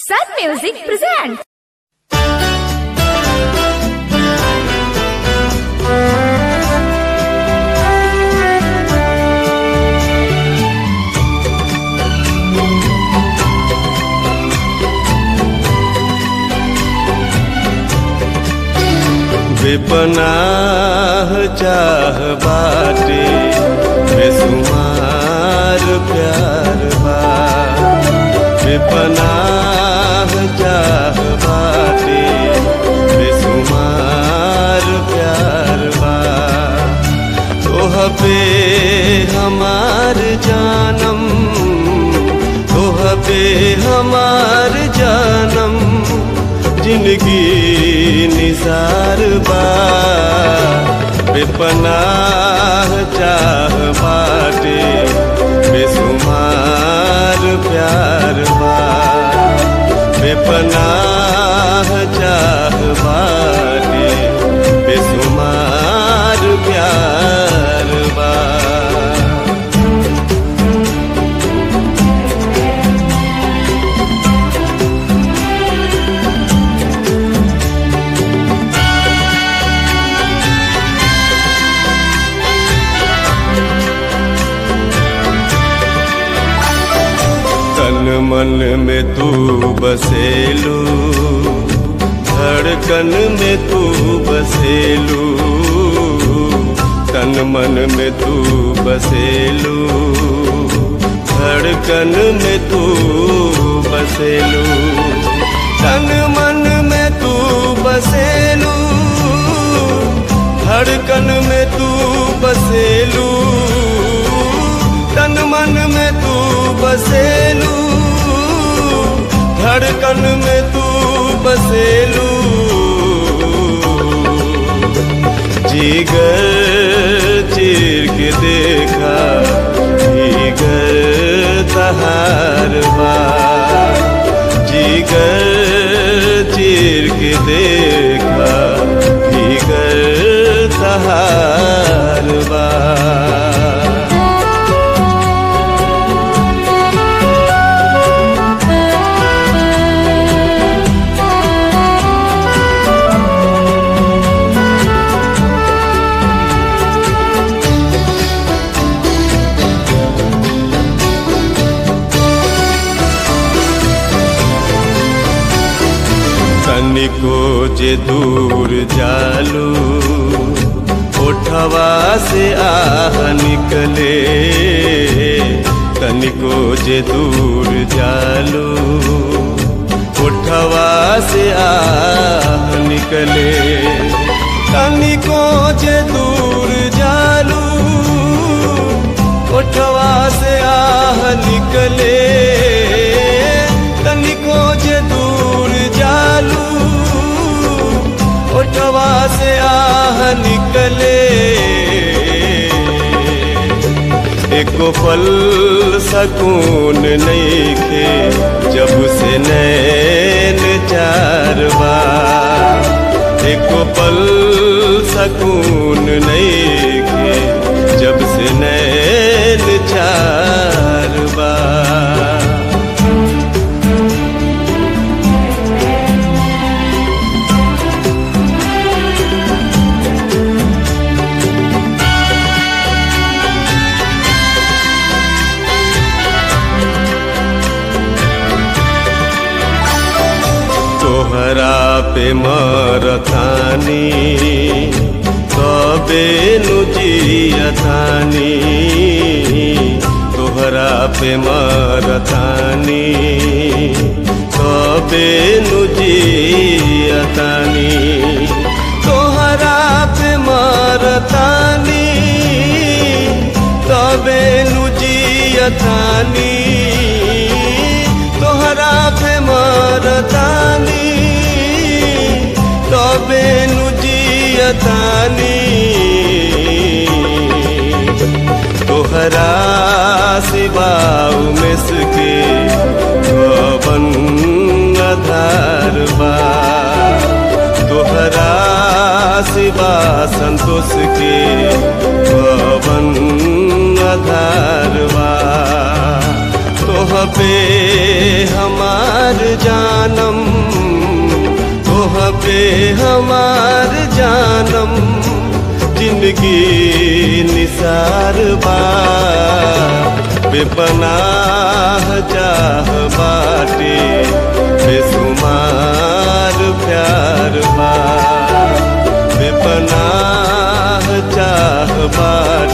Sun Music presents. बेपनाह चाह बाटे बेसुमार प्यार बा बेपनाह चाह बाटे बेसुमार प्यार बा तोह पे हमार जानम तोह पे हमार जानम जिंदगी निसार बा बेपनाह चाह बाटे बेसुमार प्यार बा बेपनाह चाह बाटे बेसुमार प्यार बा तन मन में तू बसेलू धड़कन में तू बसेलू तन मन में तू बसेलू धड़कन में तू बसेलू तन मन में तू बसेलू धड़कन में तू बसेलू तन मन में तू बसेलू धड़कन में तू बसेलू जीगर चीर के देखा जीगर तहार बा जीगर चीर के देखा जीगर तहार बा तनिको जे दूर जालू ओठवा से आह निकले तनिको जे दूर जालू ओठवा से आह निकले तनिको जे दूर जालू ओठवा से आह निकले तनिको जे दूर जालू ओठवा से आह निकले एको पल सकून नहीं खे जब से नैन चार बार एको पल सकून नहीं खे जब से नैन चार बार तोहरा पे मरतानी तबे नु जियतानी तोहरा पे मरतानी तबे नु जियतानी तोहरा पे मरतानी तबे नु जियतानी तोहरा पे मरतानी तबे नु जियतानी तोहरा सिवाऊ में सके भवन आधार बा तोहरा सिवा संतोष के भवन आधार बा तोहरा पे हमार जानम तोह पे हमार जानम जिंदगी निसार बा बेपनाह चाह बाटे बेसुमार प्यार बा बेपनाह चाह बाटे